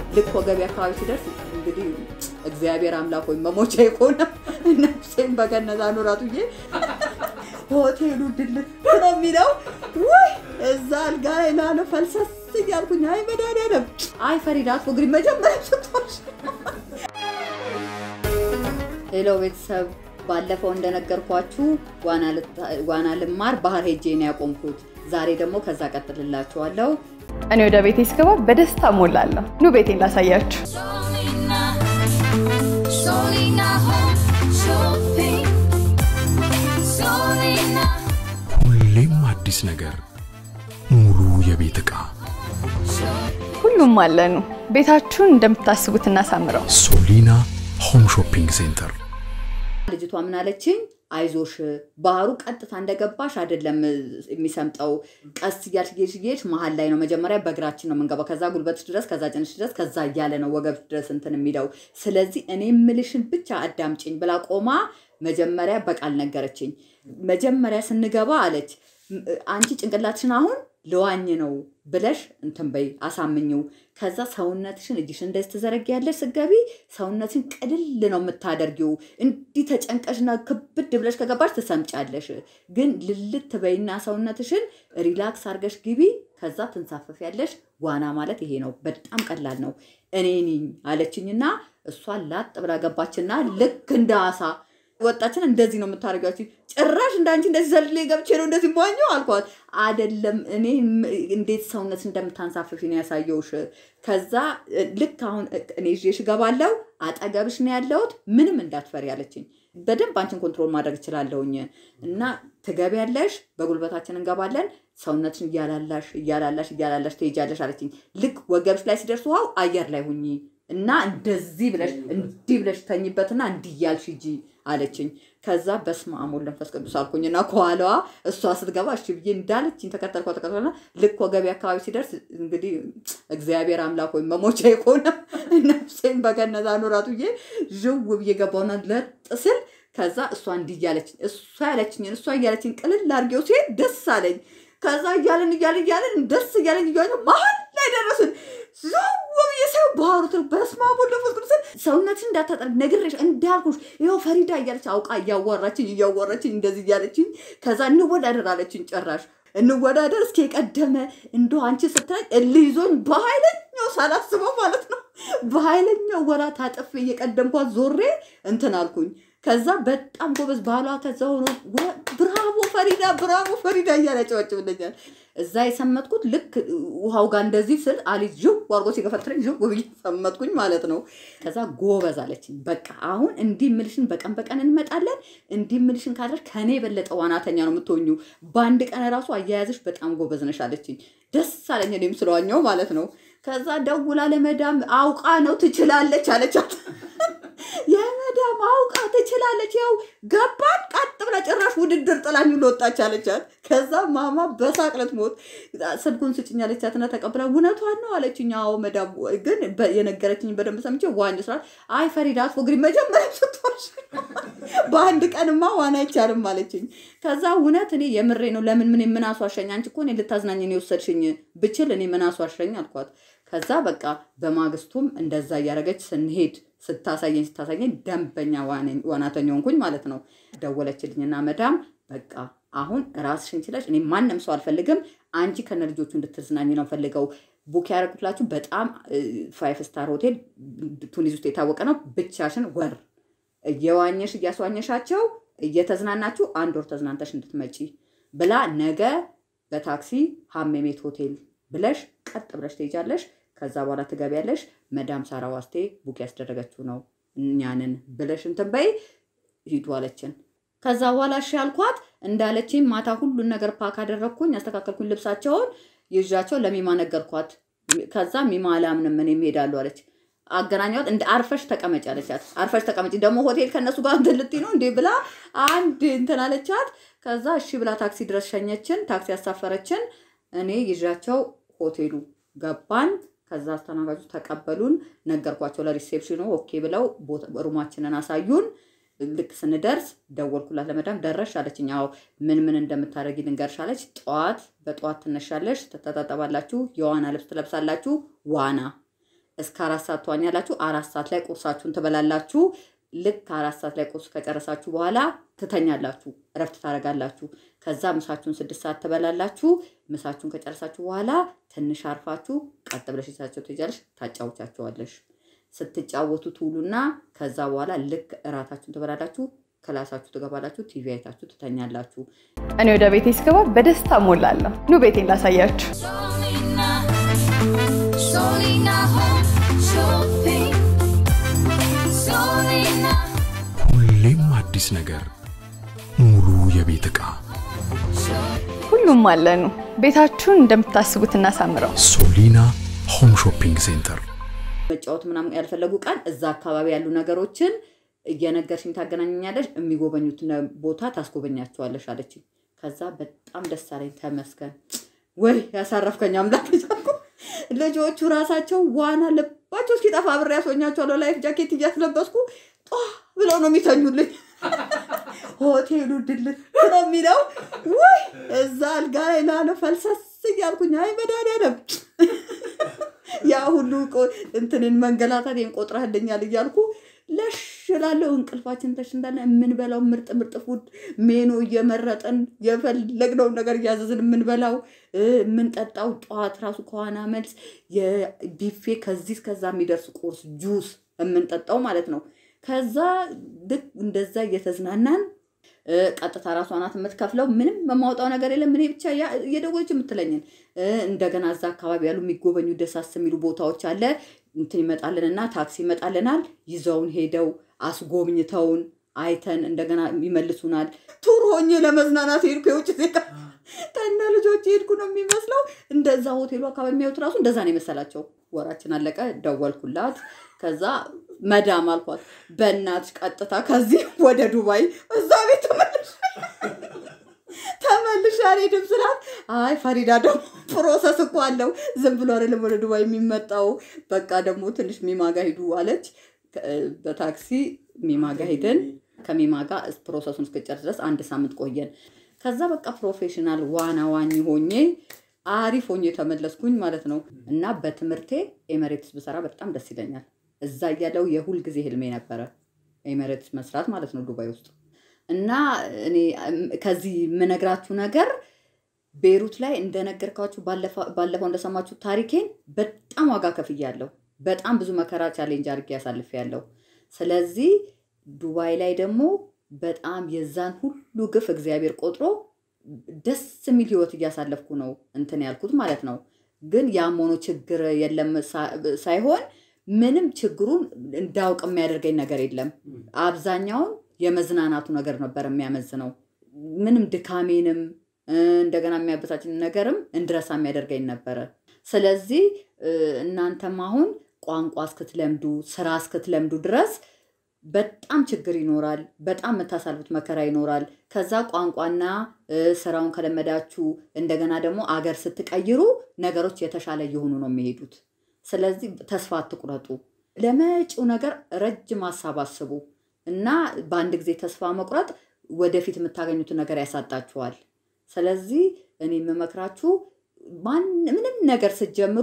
ልክ ወገቤ አካባቢ ሲደርስ እንግዲህ እግዚአብሔር አምላክ ወይም መሞቻ የሆነ ነፍሴን በገነት አኑራት ብዬ ሆቴሉ ድልት ነው የሚለው ወይ እዛ አልጋ ላይ ላለ ፈልሰስ እያልኩኝ አይ መድኃኒዓለም አይ ፈሪዳ አትፎግሪ መጀመሪያ ስትወርሽ ሄሎ ቤተሰብ ባለፈው እንደነገርኳችሁ ዋና ልማር ባህር ሄጄ ነው ያቆምኩት። ዛሬ ደግሞ ከዛ ቀጥልላችኋለሁ። እኔ ወደ ቤቴ ስገባ በደስታ ሞላለሁ። ኑ ቤቴን ላሳያችሁ። Solina, Solina Home Shopping. Solina ሁሌም አዲስ ነገር፣ ሙሉ የቤት ዕቃ ሁሉም አለኑ። ቤታችሁን እንደምታስቡት እናሳምረው። ሶሊና ሆም ሾፒንግ ሴንተር። ልጅቷ ምን አለችኝ? አይዞሽ ባህሩ ቀጥታ እንደገባሽ አይደለም የሚሰምጠው። ቀስ እያልሽ እየሄድሽ እየሄድሽ መሀል ላይ ነው። መጀመሪያ በእግራችን ነው የምንገባው፣ ከዛ ጉልበትሽ ድረስ፣ ከዛ ጭንሽ ድረስ፣ ከዛ እያለ ነው ወገብሽ ድረስ እንትን የሚለው። ስለዚህ እኔ የምልሽን ብቻ አዳምጪኝ ብላ ቆማ መጀመሪያ በቃል ነገረችኝ። መጀመሪያ ስንገባ አለች አንቺ ጭንቅላትሽን አሁን ልዋኝ ነው ብለሽ እንትን በይ አሳምኝው። ከዛ ሰውነትሽን እጅሽን እንደዚህ ትዘረጊያለሽ። ስገቢ ሰውነትሽን ቅልል ነው የምታደርጊው። እንዲህ ተጨንቀሽና ክብድ ብለሽ ከገባሽ ትሰምጫለሽ። ግን ልልት በይና ሰውነትሽን ሪላክስ አድርገሽ ግቢ። ከዛ ትንሳፈፊያለሽ። ዋና ማለት ይሄ ነው። በጣም ቀላል ነው። እኔ ነኝ አለችኝና እሷ ላጥ ብላ ገባችና ልክ እንደ አሳ ወጣችን እንደዚህ ነው የምታደርጋችሁ። ጭራሽ እንዳንቺ እንደዚህ ዘልሌ ገብቼ ነው እንደዚህ ሟኘው አልኳት። አደለም እኔ እንዴት ሰውነት እንደምታንሳፍፊ ነው ያሳየውሽ። ከዛ ልክ አሁን እኔ ይዤሽ እገባለሁ፣ አጠገብሽ ነው ያለሁት፣ ምንም እንዳትፈሪ አለችኝ። በደንብ አንቺን ኮንትሮል ማድረግ እችላለሁኝ እና ትገቢያለሽ፣ በጉልበታችን እንገባለን፣ ሰውነትሽን እያላላሽ እያላላሽ እያላላሽ ትሄጃለሽ አለችኝ። ልክ ወገብሽ ላይ ሲደርስ ውሃው አየር ላይ ሁኚ እና እንደዚህ ብለሽ እንዲህ ብለሽ ተኝበትና እንዲህ እያልሽ ሂጂ አለችኝ። ከዛ በስመ አብ ወወልድ ወመንፈስ ቅዱስ አልኩኝና ከኋላዋ እሷ ስትገባ እሺ ብዬ እንዳለችኝ ተከተልኳ ተከተልና ልክ ወገቤ አካባቢ ሲደርስ እንግዲህ እግዚአብሔር አምላክ ወይም መሞቻ የሆነ ነፍሴን በገነት አኑራት ብዬ ዥው ብዬ ገባውና ለጥ ስል ከዛ እሷ እንዲህ እያለችኝ እሷ ያለችኝን እሷ እያለችኝ ቅልል አድርጌው ሲሄድ ደስ አለኝ። ከዛ እያለን እያለን እያለን ደስ እያለን እያለን መሀል ላይ ደረስን። ዝው ብዬ ሳይሆን ባህሩ ትል በስመ አብ ወወልድ ወመንፈስ ቅዱስ ሰውነትሽን እንዳታጠርግ ነግሬሽ እንዳልኩሽ ይኸው ፈሪዳ እያለች አውቃ እያዋራችኝ እያዋራችኝ እንደዚህ እያለችኝ ከዛ እንወዳደር አለችኝ። ጭራሽ እንወዳደር እስኪ የቀደመ እንደ አንቺ ስታይ እልህ ይዞኝ በኃይለኛው ሳላስበው ማለት ነው በኃይለኛው ወራ ታጥፌ እየቀደምኳት ዞሬ እንትን አልኩኝ። ከዛ በጣም ጎበዝ ባሏ ከዛ ሆኖ ብራቮ ፈሪዳ ብራቮ ፈሪዳ እያለ ያጨበጭብልኛል። እዛ የሰመጥኩት ልክ ውሃው ጋር እንደዚህ ስል አሊ ዥው አድርጎ ሲገፈትረኝ ዥው ብዬ ሰመጥኩኝ ማለት ነው። ከዛ ጎበዝ አለችኝ። በቃ አሁን እንዲህ ምልሽን በቀን በቀን እንመጣለን። እንዲህ ምልሽን ካለሽ ከኔ የበለጠ ዋናተኛ ነው የምትሆኙ። በአንድ ቀን ራሱ አያያዝሽ በጣም ጎበዝ ነሽ አለችኝ። ደስ አለኝ እኔም ስለዋኘው ማለት ነው። ከዛ ደውላ ለመዳም አውቃ ነው ትችላለች አለቻት። የመዳም አውቃ ትችላለች፣ ያው ገባን ቀጥ ብላ ጭራሽ ውድድር ጥላኝ ሁሉ ወጣች አለቻት። ከዛ ማማ በሳቅ ልትሞት ስልኩን ስጭኝ አለቻትና ተቀብላ እውነቷን ነው አለችኝ። አዎ መዳም ግን የነገረችኝ በደንብ ሰምቼ ዋኝ ስራት አይ ፈሪዳ አትፎግሪ መጀመሪያ ስትወርሽ በአንድ ቀንማ ዋና አይቻልም አለችኝ። ከዛ እውነት እኔ የምሬ ነው ለምን ምን ምን አስዋሸኝ? አንቺ እኮ እኔ ልታዝናኝ ነው የወሰድሽኝ ብችል እኔ ምን አስዋሸኝ አልኳት። ከዛ በቃ በማግስቱም እንደዛ እያደረገች ስንሄድ ስታሳየኝ ስታሳየኝ ደንበኛ ዋናተኛ ሆንኩኝ ማለት ነው። ደወለችልኝና መዳም በቃ አሁን ራስሽን ችለሽ እኔ ማንም ሰው አልፈልግም፣ አንቺ ከነ ልጆቹ እንድትዝናኝ ነው ፈልገው ቡክ ያደረግኩላችሁ በጣም ፋይፍ ስታር ሆቴል ቱኒዝ ውስጥ የታወቀ ነው። ብቻሽን ወር እየዋኘሽ እያስዋኘሻቸው እየተዝናናችሁ አንድ ወር ተዝናንተሽ እንድትመጪ ብላ ነገ በታክሲ ሀሜሜት ሆቴል ብለሽ ቀጥ ብለሽ ትሄጃለሽ። ከዛ በኋላ ትገቢያለሽ። መዳም ሳራ ዋስቴ ቡክ ያስደረገችው ነው እኛንን ብለሽ እንትን በይ ሂዱ አለችን። ከዛ በኋላ እሺ ያልኳት እንዳለችኝ ማታ ሁሉን ነገር ፓክ አደረግኩኝ፣ ያስተካከልኩኝ ልብሳቸውን ይዣቸው ለሚማ ነገርኳት። ከዛ ሚማ አላምንም እኔም እሄዳለሁ አለች። አገናኛት እንደ አርፈሽ ተቀመጭ አለቻት። አርፈሽ ተቀመጭ ደግሞ ሆቴል ከእነሱ ጋር እንትን ልትይ ነው እንዴ ብላ አንድ እንትን አለቻት። ከዛ እሺ ብላ ታክሲ ድረስ ሸኘችን። ታክሲ ያሳፈረችን። እኔ ይዣቸው ሆቴሉ ገባን። ከዛ አስተናጋጆች ተቀበሉን። ነገርኳቸው ለሪሴፕሽኑ ኦኬ ብለው ሩማችንን አሳዩን። ልክ ስንደርስ ደወልኩላት ለመዳም ደረሽ አለችኝ። አዎ ምን ምን እንደምታደርጊ ልንገርሽ አለች። ጠዋት በጠዋት ትነሻለሽ፣ ትተጣጠባላችሁ፣ የዋና ልብስ ትለብሳላችሁ፣ ዋና እስከ አራት ሰዓት ትዋኛላችሁ። አራት ሰዓት ላይ ቁርሳችሁን ትበላላችሁ። ልክ አራት ሰዓት ላይ ቁርስ ከጨረሳችሁ በኋላ ትተኛላችሁ፣ እረፍት ታደርጋላችሁ። ከዛ ምሳችሁን ስድስት ሰዓት ትበላላችሁ። ምሳችሁን ከጨረሳችሁ በኋላ ትንሽ አርፋችሁ ቀጥ ብለሽ ይዛቸው ትሄጃለሽ፣ ታጫውቻቸዋለሽ። ስትጫወቱ ትውሉና ከዛ በኋላ ልክ እራታችሁን ትበላላችሁ፣ ክላሳችሁ ትገባላችሁ፣ ቲቪ አይታችሁ ትተኛላችሁ። እኔ ወደ ቤቴ ስገባ በደስታ ሞላለሁ። ኑ ቤቴን ላሳያችሁ። Solina, Solina Home Shopping. Solina ሁሌም አዲስ ነገር፣ ሙሉ የቤት ዕቃ Shopping. ሁሉም አለኑ። ቤታችሁን እንደምታስቡት እናሳምረው። ሶሊና ሆም ሾፒንግ ሴንተር መጫወት ምናምን ያልፈለጉ ቀን እዛ አካባቢ ያሉ ነገሮችን እየነገርሽኝ ታገናኘኛለሽ፣ የሚጎበኙት ነ- ቦታ ታስጎበኛቸዋለሽ አለችኝ። ከዛ በጣም ደስ አለኝ። ተመስገን ወይ ያሳረፍከኝ አምላክ እያልኩ ልጆቹ ራሳቸው ዋና ልባቸው እስኪጠፋ አብሬ ያስወኛቸዋለሁ። ላይፍ ጃኬት እያስለበስኩ ጧ ብለው ነው የሚተኙልኝ። ሆቴሉ ድልት ነው የሚለው ወይ እዛ አልጋ ላይ ላለ ፈልሰስ እያልኩኝ አይ መድኃኒዓለም ያ ሁሉ ቆ- እንትንን መንገላታት ቆጥረህልኛል እያልኩ ለሽ እላለሁ። እንቅልፋችን ተሽ እንዳለ የምንበላው ምርጥ ምርጥ ፉድ ሜኖ እየመረጥን የፈለግነውን ነገር እያዘዝን የምንበላው እ፣ የምንጠጣው ጠዋት ራሱ ከዋና መልስ የቢፌ ከዚህ እስከዛ የሚደርስ ቁርስ ጁስ የምንጠጣው ማለት ነው። ከዛ ልክ እንደዛ እየተዝናናን እ፣ ቀጥታ ራሷ ናት የምትከፍለው። ምንም የማውጣው ነገር የለም። እኔ ብቻ ያ- እየደወለች የምትለኝን እ፣ እንደገና እዛ አካባቢ ያሉ የሚጎበኙ ደሳስ የሚሉ ቦታዎች አለ እንትን ይመጣልንና ታክሲ ይመጣልናል። ይዘውን ሄደው አስጎብኝተውን አይተን እንደገና ይመልሱናል። ቱር ሆኜ ለመዝናናት ሄድኩ። የውጭ ዜጋ ከነ ልጆች ሄድኩ ነው የሚመስለው። እንደዛ ሆቴሉ አካባቢ የሚያዩት ራሱ እንደዛ ነው የመሰላቸው። ወራችን አለቀ። ደወልኩላት። ከዛ መዳም አልኳት፣ በእናትሽ ቀጥታ ከዚህ ወደ ዱባይ እዛ ቤት ተመልሽ ተመልሼ አልሄድም ስላት፣ አይ ፈሪዳ ደግሞ ፕሮሰስ እኮ አለው ዝም ብሎ አይደለም ወደ ዱባይ የሚመጣው። በቃ ደግሞ ትንሽ ሚማጋ ሂዱ አለች። ከ- በታክሲ ሚማጋ ሄድን። ከሚማጋ ፕሮሰሱን እስክጨርስ ድረስ አንድ ሳምንት ቆየን። ከዛ በቃ ፕሮፌሽናል ዋና ዋኝ ሆኜ አሪፍ ሆኜ ተመለስኩኝ ማለት ነው። እና በትምህርቴ ኤሜሬትስ ብሰራ በጣም ደስ ይለኛል። እዛ እያለው የሁል ጊዜ ህልሜ ነበረ ኤሜሬትስ መስራት ማለት ነው ዱባይ ውስጥ እና እኔ እም፣ ከዚህ የምነግራችሁ ነገር ቤሩት ላይ እንደነገርኳችሁ ባለፈ- ባለፈው እንደሰማችሁ ታሪኬን በጣም ዋጋ ከፍያለሁ። በጣም ብዙ መከራ ቻሌንጅ አድርጌ ያሳልፌያለሁ። ስለዚህ ዱባይ ላይ ደግሞ በጣም የዛን ሁሉ ግፍ እግዚአብሔር ቆጥሮ ደስ የሚል ህይወት እያሳለፍኩ ነው እንትን ያልኩት ማለት ነው። ግን ያም ሆኖ ችግር የለም ሳ- ሳይሆን ምንም ችግሩን እንዳውቅ የሚያደርገኝ ነገር የለም። አብዛኛውን የመዝናናቱ ነገር ነበር የሚያመዝነው። ምንም ድካሜንም እ፣ እንደገና የሚያበሳጭን ነገርም እንድረሳ የሚያደርገኝ ነበረ። ስለዚህ እ፣ እናንተም አሁን ቋንቋ እስክትለምዱ ስራ እስክትለምዱ ድረስ በጣም ችግር ይኖራል። በጣም የምታሳልፉት መከራ ይኖራል። ከዛ ቋንቋና እ፣ ስራውን ከለመዳችሁ እንደገና ደግሞ አገር ስትቀይሩ ነገሮች የተሻለ እየሆኑ ነው የሚሄዱት። ስለዚህ ተስፋ አትቁረጡ። ለመጪው ነገር ረጅም ሀሳብ አስቡ እና በአንድ ጊዜ ተስፋ መቁረጥ ወደፊት የምታገኙትን ነገር ያሳጣችኋል። ስለዚህ እኔ የምመክራችሁ ማን ምንም ነገር ስትጀምሩ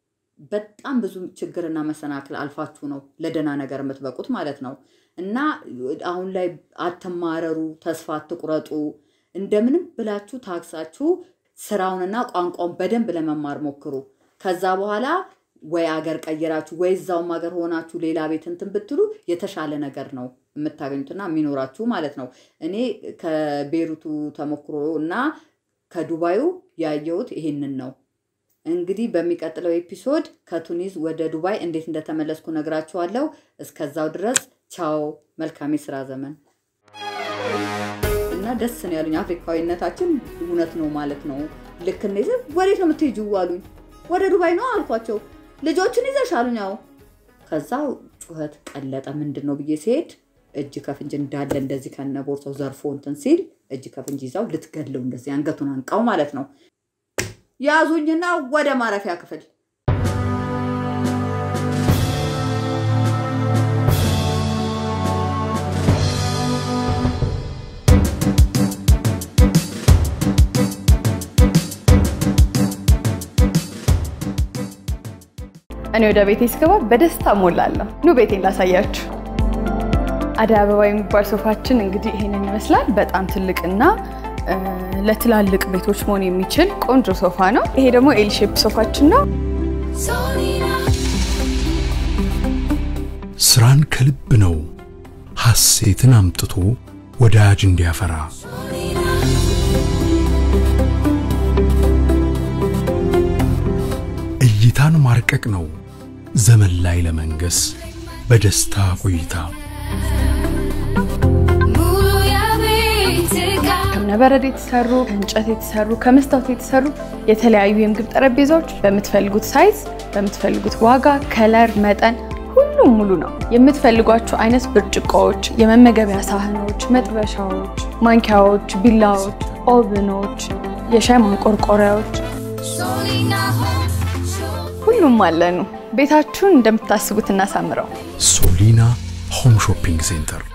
በጣም ብዙ ችግርና መሰናክል አልፋችሁ ነው ለደህና ነገር የምትበቁት ማለት ነው። እና አሁን ላይ አትማረሩ፣ ተስፋ አትቁረጡ። እንደምንም ብላችሁ ታግሳችሁ ስራውንና ቋንቋውን በደንብ ለመማር ሞክሩ። ከዛ በኋላ ወይ አገር ቀይራችሁ ወይ እዛውም ሀገር ሆናችሁ ሌላ ቤት እንትን ብትሉ የተሻለ ነገር ነው የምታገኙትና የሚኖራችሁ ማለት ነው። እኔ ከቤሩቱ ተሞክሮ እና ከዱባዩ ያየሁት ይሄንን ነው። እንግዲህ በሚቀጥለው ኤፒሶድ ከቱኒዝ ወደ ዱባይ እንዴት እንደተመለስኩ ነግራችኋለሁ። እስከዛው ድረስ ቻው፣ መልካም የስራ ዘመን እና ደስ ነው ያሉኝ። አፍሪካዊነታችን እውነት ነው ማለት ነው። ልክ እንደዚህ ወዴት ነው የምትሄጂው አሉኝ። ወደ ዱባይ ነው አልኳቸው። ልጆችን ይዘሽ አሉኝ። አዎ። ከዛ ጩኸት ቀለጠ። ምንድን ነው ብዬ ሲሄድ እጅ ከፍንጅ እንዳለ እንደዚህ ከነ ቦርሳው ዘርፎ እንትን ሲል እጅ ከፍንጅ ይዛው ልትገድለው እንደዚህ አንገቱን አንቃው ማለት ነው። ያዙኝና ወደ ማረፊያ ክፍል እኔ ወደ ቤቴ ስገባ በደስታ ሞላለሁ። ኑ ቤቴን ላሳያችሁ። አደይ አበባ የሚባል ሶፋችን እንግዲህ ይሄንን ይመስላል። በጣም ትልቅና እ፣ ለትላልቅ ቤቶች መሆን የሚችል ቆንጆ ሶፋ ነው። ይሄ ደግሞ ኤል ሼፕ ሶፋችን ነው። Solina, ስራን ከልብ ነው ሐሴትን አምጥቶ ወዳጅ እንዲያፈራ እይታን ማርቀቅ ነው ዘመን ላይ ለመንገስ በደስታ ቆይታ Mulu ya Vitica. ከእብነበረድ የተሰሩ ከእንጨት የተሰሩ ከመስታወት የተሰሩ የተለያዩ የምግብ ጠረጴዛዎች በምትፈልጉት ሳይዝ በምትፈልጉት ዋጋ፣ ከለር፣ መጠን ሁሉም ሙሉ ነው። የምትፈልጓቸው አይነት ብርጭቆዎች፣ የመመገቢያ ሳህኖች፣ መጥበሻዎች፣ ማንኪያዎች፣ ቢላዎች፣ ኦብኖች፣ የሻይ ማንቆርቆሪያዎች Solina Home Shopping. ሁሉም አለኑ። ቤታችሁን እንደምታስቡት እናሳምረው። ሶሊና ሆም ሾፒንግ ሴንተር